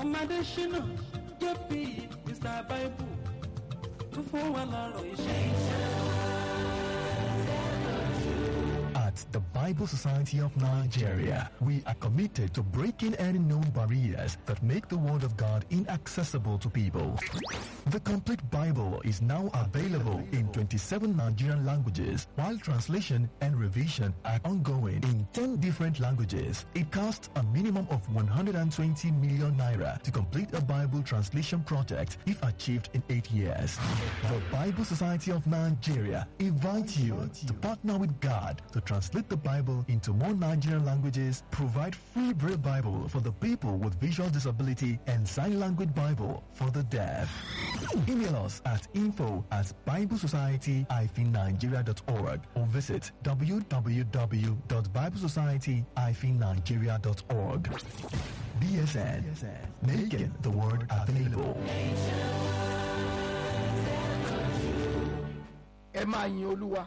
ọmọdé ṣínà jp mr bible tún fún wa lọ́rọ̀ iṣẹ́. At the Bible Society of Nigeria, we are committed to breaking any known barriers that make the Word of God inaccessible to people. The complete Bible is now available in 27 Nigerian languages, while translation and revision are ongoing in 10 different languages. It costs a minimum of 120 million naira to complete a Bible translation project if achieved in 8 years. The Bible Society of Nigeria invites you to partner with God to translate the Bible into more Nigerian languages, provide free Braille Bible for the people with visual disability, and sign language Bible for the deaf. Email us at info at biblesociety-nigeria.org or visit www.biblesociety-nigeria.org. BSN, making the word available. ẹ máa yin olúwa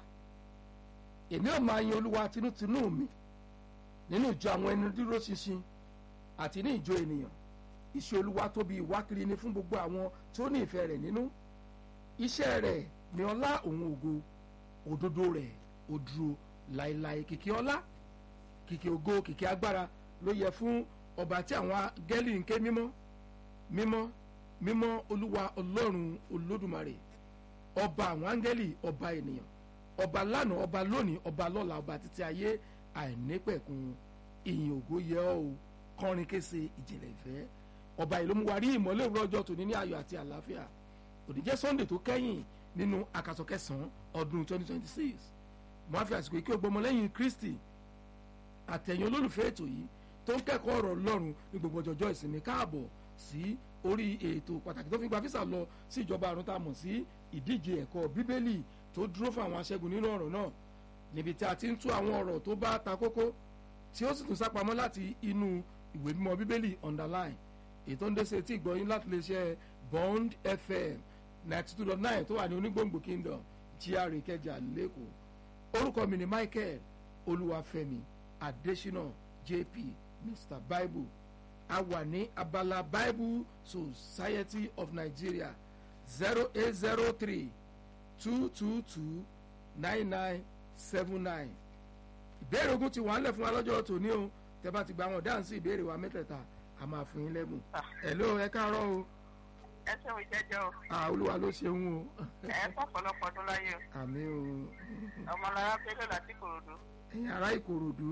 èmi ò máa yin olúwa tinútinú mi nínú ìjọ àwọn ẹni dúró ṣinṣin àti ní ìjọ ènìyàn iṣẹ́ olúwa tóbi ìwákiri ni fún gbogbo àwọn tí ó ní ìfẹ́ rẹ̀ nínú iṣẹ́ rẹ̀ ní ọlá òun ògo òdodo rẹ̀ ó dúró láéláé kìkì ọlá kìkì ògo kìkì agbára ló yẹ fún ọba tí àwọn gẹ́lì ń ké mímọ́ mímọ́ mímọ́ olúwa ọlọ́run olódùmarè ọba àwọn áńgẹ́lì ọba ènìyàn ọba lánàá ọba lónìí ọba lọ́la ọba títí ayé àìnípẹ̀kun ìyìn ògo yẹ ọ́ o kọrin kése ìjìnlẹ̀ ìfẹ́ ọba yìí ló mú wa rí ìmọ́lẹ̀ òwúrọ̀ ọjọ́ tòní ní ayọ̀ àti àlàáfíà òní jẹ́ sunday tó kẹ́yìn nínú àkàsọ̀ kẹsàn-án ọdún 2026 mo á fi àsìkò ìkí ògbọmọlẹ́yìn kristi àtẹ̀yìn olólùfẹ́ ètò yìí tó ń kẹ́kọ̀ọ́ ọ̀rọ̀ ọlọ́run ní gbogbo ọjọ́jọ́ ìsinmi káàbọ̀ sí orí ètò pàtàkì tó fi gba físà lọ sí ìjọba àrùn tá a mọ̀ sí ìdíje ẹ̀kọ́ bíbélì tó dúró fún àwọn aṣẹ́gun nínú ọ̀rọ̀ náà níbi tí a ti ń tú àwọn ọ̀rọ̀ tó bá ta kókó tí ó sì tún sápamọ́ láti inú ìwé mímọ́ bíbélì underline ètò ń dẹ́sẹ̀ tí ìgbọ́yìn láti lè ṣe bond fm ninety two dot nine tó wà ní onígbòǹgbò kingdom gra ìkẹjà lẹ́kọ̀ọ́ orúkọ mi ni michael olúwàfẹ́mi adésínà jp mr bible a wà ní abala bible society of nigeria zero eight zero three two two two nine nine seven nine ìbéèrè ogun ti wà ń lẹ̀ fún wa lọ́jọ́ tòní o tẹ́ bá ti gba àwọn dáhùn sí ìbéèrè wa mẹ́tẹ̀ẹ̀ta a máa fún yín lẹ́bùn hello ẹ káàárọ̀ o ẹ ṣe òun jẹjẹ o ah olúwa ló ṣeun o ẹ fọpọlọpọ ọdún láyé o àmì o ọmọlára pélé láti kòròdú ẹ̀yin ará ìkòròdú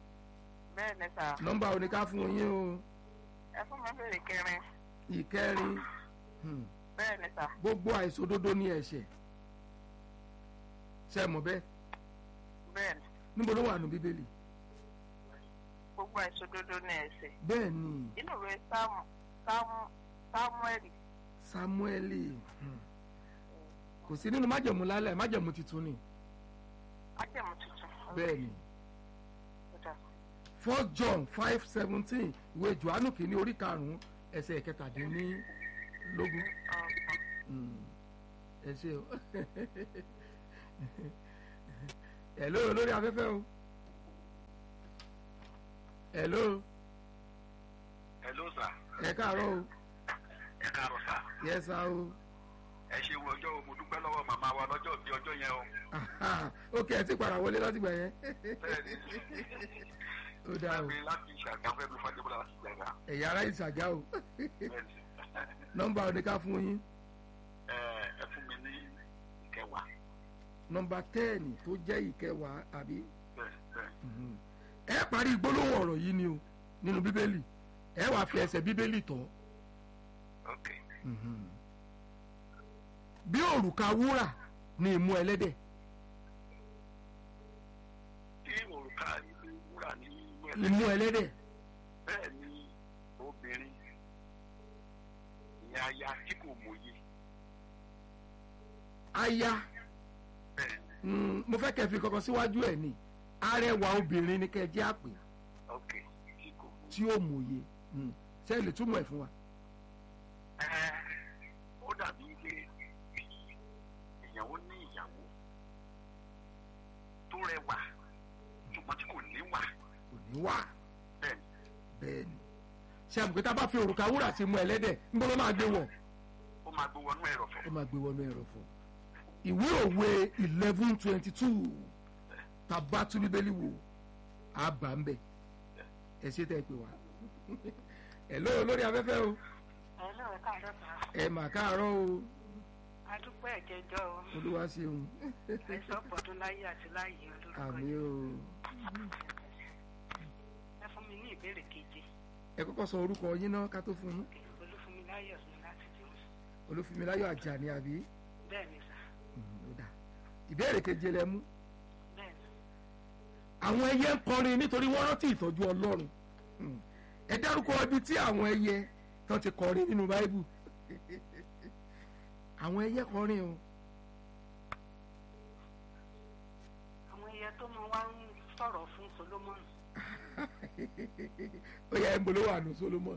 bẹ́ẹ̀ ni sà nọ́mbà oníká fún yín o ẹ fún mi bèrè kẹrin ìkẹrin hmm, bẹ́ẹ̀ ni sà gbogbo àìṣòdodo ní ẹ̀ṣẹ̀ ṣe mọ̀ bẹ́ẹ̀ bẹ́ẹ̀ ni níbo ló wà nù bíbélì gbogbo àìṣòdodo ní ẹ̀ṣẹ̀ bẹ́ẹ̀ ni inú ìwé sáàmù sáàmù sáàmùẹ̀lì samueli hmm, kò sí nínú májẹ̀mú lálẹ́ májẹ̀mú tuntun ni ájẹmú tuntun bẹ́ẹ̀ ni Ó dà. four john five seventeen ìwé johannu kìíní orí karùn-ún ẹsẹ̀ kẹtàdínlógún Ọ̀pọ̀. Hmm, ẹ ṣe o hello lórí afẹ́fẹ́ o hello hello sir ẹ káàárọ̀ o ẹ káàárọ̀ sir yes sir o ẹ ṣe wo ọjọ́ o mo dúpẹ́ lọ́wọ́ màmá wa lọ́jọ́ bí ọjọ́ yẹn o Aha, ok ẹ ti padà wọlé láti gbà yẹn bẹ́ẹ̀ni ó dáa o fẹ́mi láti ṣàgáfẹ́ mi fàdébọ́lá láti jàgá ẹ̀yà ara ìṣàgá o bẹ́ẹ̀ni nọ́mbà oníká fún yín ẹ ẹ fún mi ní ìkẹwàá nọ́mbà tẹ́ẹ̀nì tó jẹ́ ìkẹwàá àbí bẹ́ẹ̀ bẹ́ẹ̀ Mhm. ẹ parí gbólóhùn ọ̀rọ̀ yìí ni o nínú bíbélì ẹ wàá fi ẹsẹ̀ bíbélì tọ́ ok Mhm. bí òrùka wúrà ni ìmú ẹlẹ́dẹ̀ tí òrùka ìlú wúrà ní inú ẹ̀ ìmú ẹlẹ́dẹ̀ bẹ́ẹ̀ ni obìnrin ìyẹn aya tí kò mòye aya bẹ́ẹ̀ ni mm, mo fẹ́ kẹ́ fi kankan síwájú ẹ̀ ni arẹwà obìnrin ni kẹ́ ẹ jẹ́ àpè ok tí kò mòye tí ó mòye Mm. ṣé ẹ lè túmọ̀ ẹ̀ fún wa. ẹ ó dàbí ilé bí ìyàwó ní ìyàwó tó rẹwà ṣùgbọ́n tí kò níwà kò ní wà bẹ́ẹ̀ ni bẹ́ẹ̀ ni ṣe àmùkú tá a bá fi òrùka wúrà sí mu ẹlẹ́dẹ̀ ń bọ́ ló máa gbé wọ̀ ó máa gbé wọnú ẹ̀rọ̀fọ̀. ó máa gbé wọnú ẹ̀rọ̀fọ̀ ìwé òwe eleven twenty two tàbá tún bíbélì wò á bà ń bẹ̀ ẹ ṣe tẹ́ ẹ pè wá ẹ lóò lórí afẹ́fẹ́ o Hello, ẹ káàárọ̀ sà. ẹ mà káàárọ̀ o adúpẹ́ ẹ̀jẹ̀jọ́ o olúwa ṣeun àìsàn pọ̀dún láyé àti láyé olórúkọ àmì yìí o ẹ fún mi ní ìbéèrè keje ẹ kọ́kọ́ sọ orúkọ yín náà ká tó fún yín olúfúnmiláyọ̀ ní láti dìrún olúfúnmiláyọ̀ àjàní àbí bẹ́ẹ̀ ni sà Mm, ó dà. ìbéèrè keje lẹ mú bẹ́ẹ̀ ni àwọn ẹyẹ ń kọrin nítorí wọ́n rántí ìtọ́jú ọlọ́run Mm. ẹ dárúkọ ibi tí àwọn ẹyẹ tán ti kọrin nínú báíbù àwọn ẹyẹ kọrin o àwọn ẹyẹ tó mọ wá ń sọ̀rọ̀ fún solomon ó yẹ ẹnbó ló wà nù solomon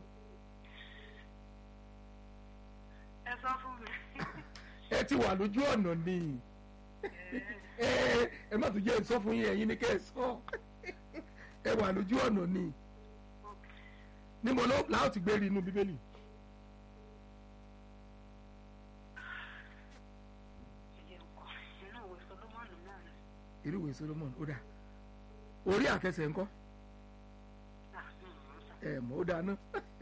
ẹ sọ fún mi ẹ ti wà lójú ọ̀nà ni ẹ ẹ má tún jẹ́ sọ fún yín ẹ̀yin ni kẹ́ ẹ sọ ẹ wà lójú ọ̀nà ni níbo ló làá ti gbé rí inú bíbélì ẹyẹ ńkọ́ inú ìwé solomon náà ni irú ìwé solomon ó dà orí àkẹsẹ̀ ńkọ́ Ah, mm, mm, sà. ẹ mọ̀ ó dáná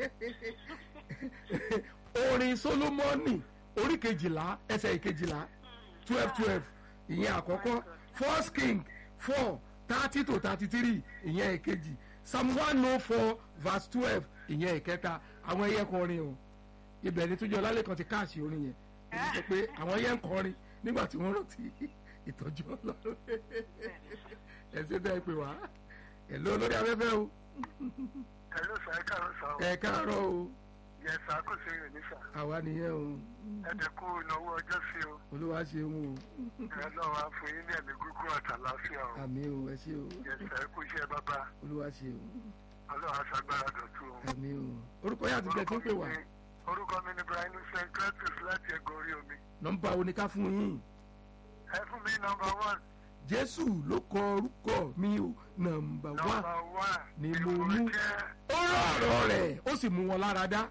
orin solomoni orí kejìlá ẹsẹ̀ ìkejìlá twelve twelve ìyẹn àkọ́kọ́ first king four thirty to thirty three ìyẹn ìkejì psalm one oh four verse twelve ìyẹn ìkẹta àwọn ẹyẹ kọrin o ibẹ̀ ni tójú ọlálẹ́ kan ti káàsì orin yẹn èyí sọ pé àwọn ẹyẹ ń kọrin nígbà tí wọ́n rántí ìtọ́jú ọlọ́run ẹ ṣe bẹ́ẹ̀ pé wá ẹ lọ lórí afẹ́fẹ́ o ẹ̀lú sà ẹ káàárọ̀ sà o. ẹ káàárọ̀ o yẹ sà kò sí ìrìn ní sà. àwa nìyẹn o ẹ̀dẹ̀kú ìnáwó ọjọ́ sí o. olúwa ṣeun o ẹ lọ́wọ́ á fún yín ní ẹ̀mí gúgú àtàláfíà o. àmì o ẹ ṣe o yẹ sà ẹ kú iṣẹ́ bàbá olúwa ṣeun ọlọ́run aṣàgbára dọ̀tún o. àmì o orúkọ yà ti bẹ tí ń pè wá orúkọ mi ni brian st cletus láti ẹgbẹ́ orí omi. nọ́mbà oníká fún yín ẹ fún mi nọmba one. jésù ló kọ orúkọ mi o nọ́mbà wá nọmba one ni mo ìwọ mú. jẹ́ ó rán ọ̀rọ̀ rẹ̀ ó sì mú wọn lára dá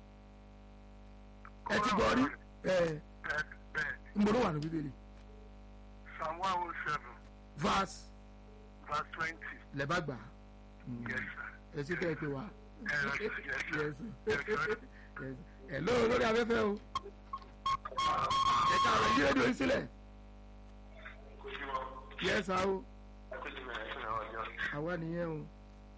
ẹ ti gbọ́ rí ẹ bẹ́ẹ̀ bẹ́ẹ̀ ń bọ̀ ló wà ní bíbélì psalm one oh seven verse verse twenty. lẹ́bà gbà yes sir. ẹ sì tẹ́ ẹ pé wá ẹ lọ sí yes sir. Yes, Yes, sir. yes. ẹ ló lórí afẹ́fẹ́ o ẹ káàárọ̀ yí rédíò yín sílẹ̀ yẹ sá o àwa nìyẹn o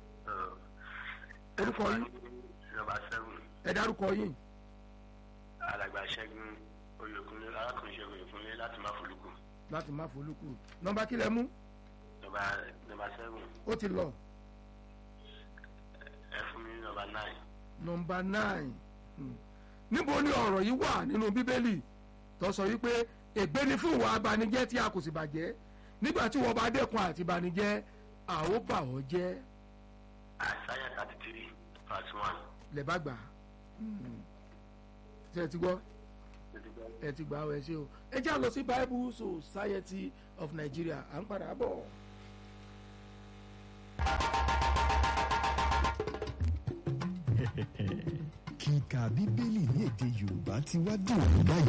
orúkọ yín nọmba seven ẹ dárúkọ yín alàgbà ṣẹ́gun oyèkúnlé arákùnrin ṣẹ́gun oyèkúnlé láti má folúkù láti má folúkù nọ́mbà kílẹ̀ mú nọmba nọmba seven ó ti lọ ẹ fún mi ní nọmba nine nọ́mbà nine Hmm. níbo ni ọ̀rọ̀ yìí wà nínú bíbélì tó sọ wípé ègbé ni fún ìwà abanijẹ́ tí a kò sì bàjẹ́ nígbà tí wọ́n bá dẹ́kun àti ìbànújẹ́ a ó bà ọ́ jẹ́ àìsáyà thirty three verse one lẹ́bàá gbà Hmm. ṣé ẹ ti gbọ́ ẹ ti gbà ọ ẹ ṣe o ẹ já lọ sí bible society of nigeria à ń padà bọ̀. kíka bíbélì ní èdè yorùbá ti wá dùn báyìí